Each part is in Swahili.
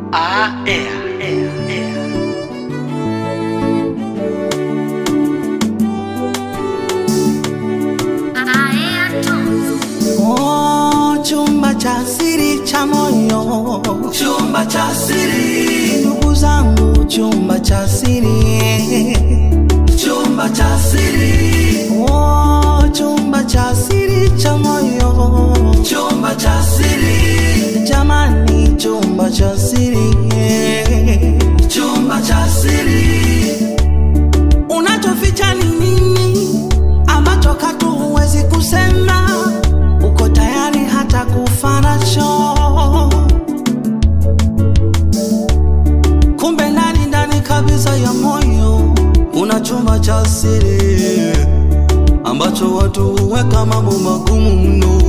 Ah, é, é, é. Oh, chumba cha siri cha moyo, chumba cha siri, ndugu zangu, chumba cha siri. chumba cha siri, Oh, chumba cha siri cha moyo, chumba cha siri, jamani, chumba cha siri. chumba cha siri, Unachoficha ni nini ambacho katu huwezi kusema? Uko tayari hata kufa nacho, kumbe ndani ndani kabisa ya moyo kuna chumba cha siri ambacho watu huweka mambo magumu mno.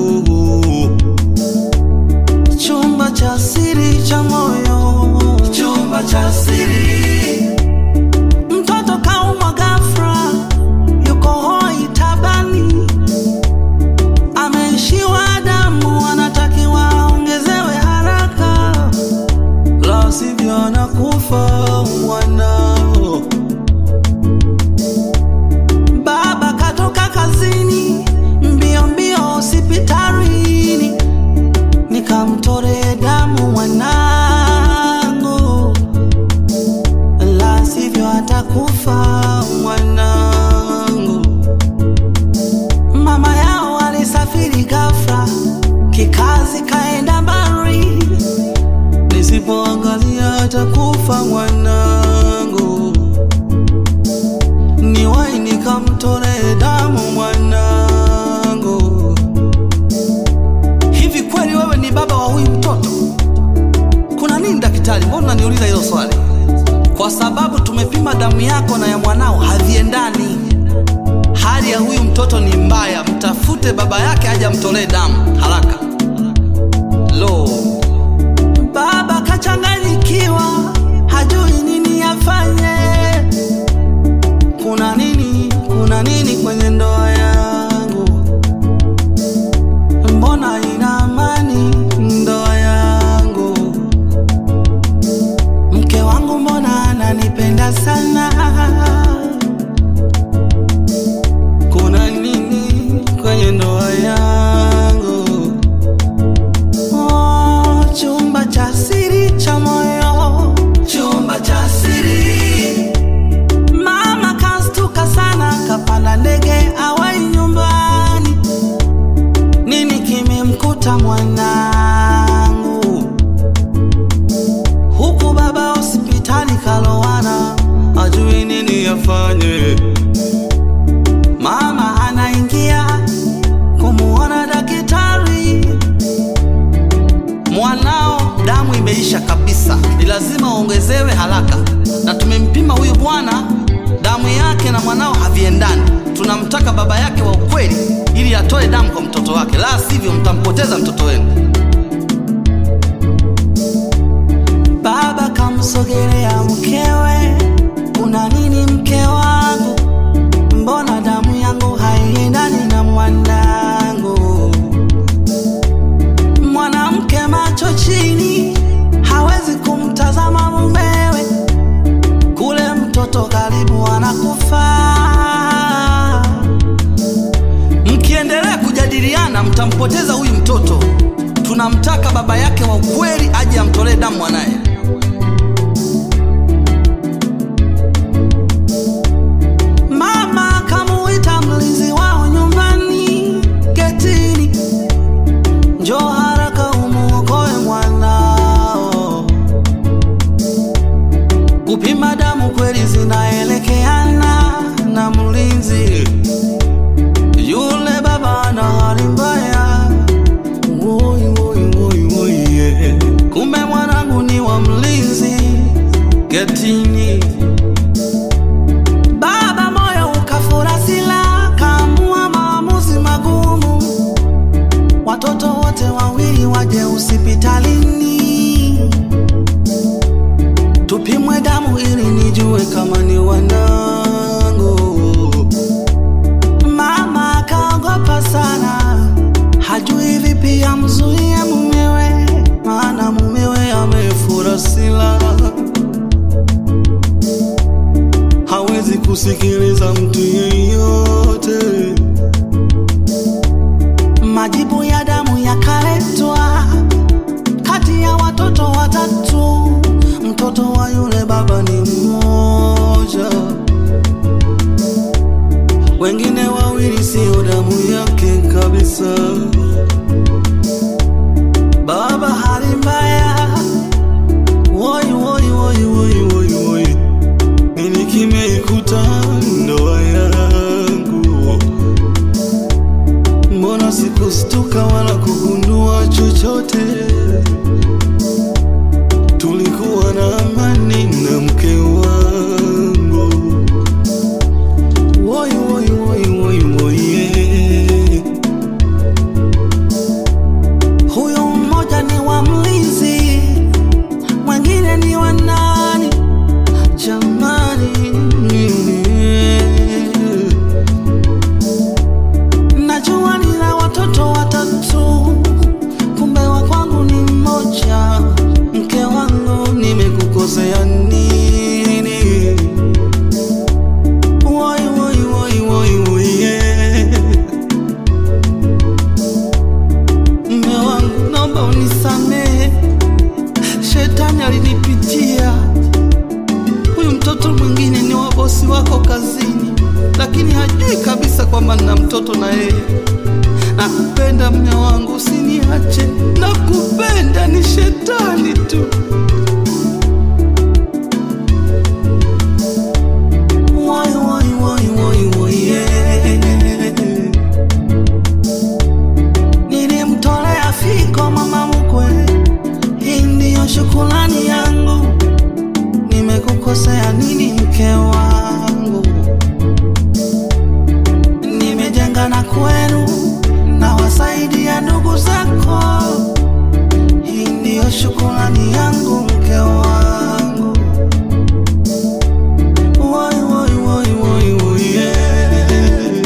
Chumba cha siri cha moyo, chumba cha siri, mtoto kaumwa ghafla, yuko hoi tabani, ameishiwa damu, anatakiwa aongezewe haraka, la sivyo anakufa mwanao. Baba katoka kazini, mbio mbio hospitalini, nikamtore damu mwanangu la sivyo atakufa mwanangu. Mama yao alisafiri ghafla kikazi, kaenda mbali, nisipoangalia atakufa mwanangu. Niwai nikamtole damu mwanangu. Hivi kweli wewe ni baba wa huyu mtoto? Kuna nini daktari? Mbona unaniuliza hilo swali? Kwa sababu tumepima damu yako na ya mwanao haviendani. Hali ya huyu mtoto ni mbaya, mtafute baba yake aje amtolee damu haraka. Lo, baba kachanganyikiwa, hajui nini afanye. Kuna nini? Kuna nini kwenye ndoa yangu? Mbona ina amani ndoa yangu? Mke wangu mbona ananipenda sana? Kuna nini kwenye ndoa yangu? Oh, chumba cha siri cha moyo. chumba cha siri, Mama kastuka sana, kapanda ndege awai nyumbani. Nini kimemkuta mwanangu? Huku baba hospitali kalowana, ajui nini afanye. Mama anaingia kumuona daktari. Mwanao damu imeisha kabisa, ni lazima uongezewe haraka, na tumempima huyu bwana, damu yake na mwanao haviendani. Tunamtaka baba yake wa ukweli ili atoe damu kwa mtoto wake, la sivyo mtampoteza mtoto wenu. Baba kamsogelea mkewe, kuna nini mke wangu? Mbona damu yangu haiendani na mwanangu? Mwanamke macho chini, hawezi kumtazama mumewe, kule mtoto karibu anakufa. Mkiendelea kujadiliana, mtampoteza huyu mtoto. Tunamtaka baba yake wa ukweli aje amtolee damu mwanaye. Mama kamuita mlinzi wao nyumbani getini, njoo haraka umuokoe mwanao. Kupima damu kweli zinaelekeana na mlinzi yule baba ana hali mbaya, Woi, woi, woi, woi, yeah. Kumbe mwanangu ni wa mlinzi getini. Baba moyo ukafura sila, kaamua maamuzi magumu. Watoto wote wawili waje hospitalini, tupimwe damu ili nijue kama ni wanangu. Mama akaogopa sana, hajui vipi amzuie mumewe, maana mumewe amefura kusikiliza mtu yeyote. Majibu ya damu yakaletwa kati ya watoto watatu, mtoto wa yule baba ni mmoja, wengine wawili sio damu yake kabisa. Baba hali mbaya, woi woi woi woi woi woi, nini kimeikuta ndoa yangu? Mbona sikustuka wala kugundua chochote? Tulikuwa na amani na mke wangu. Woi woi woi woi woi, yeah. Huyo mmoja ni wa mlinzi, mwingine ni wa nani? Jamani, najua nina watoto watatu, kumbe wa kwangu ni mmoja. Mke wangu, nimekukosea nini? Woi woi woi woi woi, yeah. Mme wangu, naomba unisamehe, shetani alinipitia. Huyu mtoto mwingine ni wa bosi wako kazini, lakini hajui kabisa kwamba nina mtoto na yeye. Nakupenda mme wangu, usiniache. Nakupenda, ni shetani tu. Woi woi woi woi woi, yeah. Nilimtolea fiko mama mkwe, hii ndiyo shukrani yangu. Nimekukosea nini mke wangu? Nimejenga na kwenu na wasaidia ndugu zako, hii ndiyo shukrani yangu mke wangu. Woi woi woi woi woi, yeah.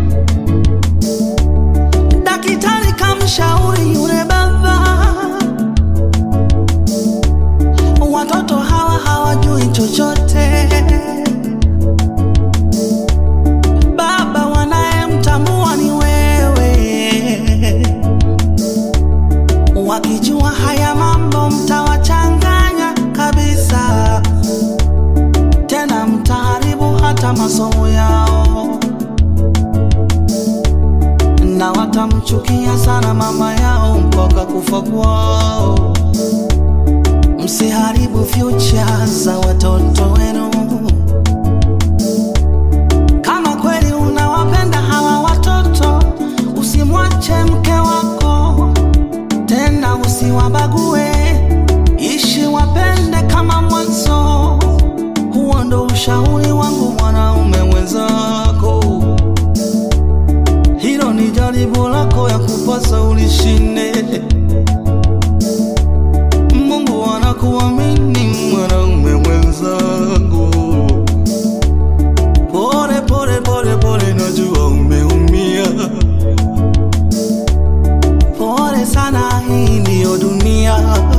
Daktari kamshauri yule baba, watoto hawa hawajui chochote. Baba wanayemtambua ni wewe, wakijua haya mambo mtawachanganya kabisa, tena mtaharibu hata masomo yao na watamchukia sana mama yao mpaka kufa kwao. Msiharibu future za watoto wenu. Kama kweli unawapenda hawa watoto, usimwache mke wako tena, usiwabague, ishi wapende kama mwanzo. Huo ndo ushauri wangu mwanaume mwenzako. Hilo ni jaribu lako ya kupasa ulishinde. Mungu anakuamini mwanaume mwenzangu. Pole pole pole pole, najua umeumia. Pole sana, hii ndiyo dunia.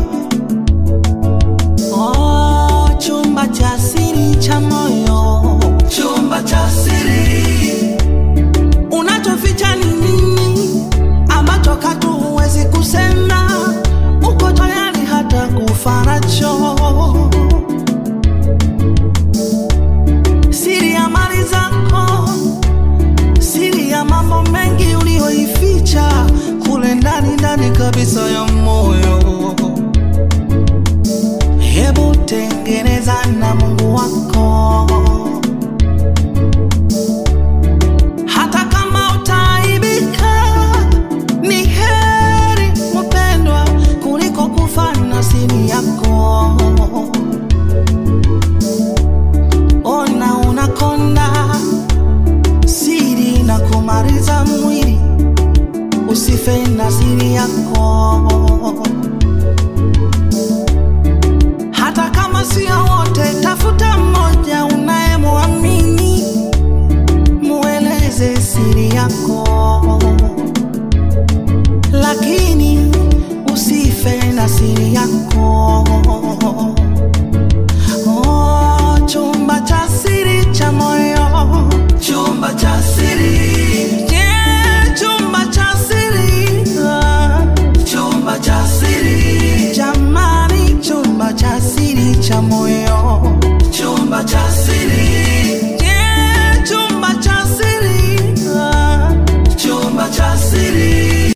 Oh, chumba cha siri cha moyo chumba cha siri, Unachoficha ni nini ambacho katu huwezi kusema? Uko tayari hata kufa nacho. Siri ya mali zako, siri ya mambo mengi uliyoificha kule ndani ndani kabisa ya moyo. Hebu tengeneza na Mungu wako hata kama utaaibika, ni heri mpendwa kuliko kufa na siri yako. Ona unakonda, siri na kumaliza mwili, usife na siri yako. Hata kama sio wote, tafuta mmoja unayemwamini mueleze siri yako, lakini usife na siri yako.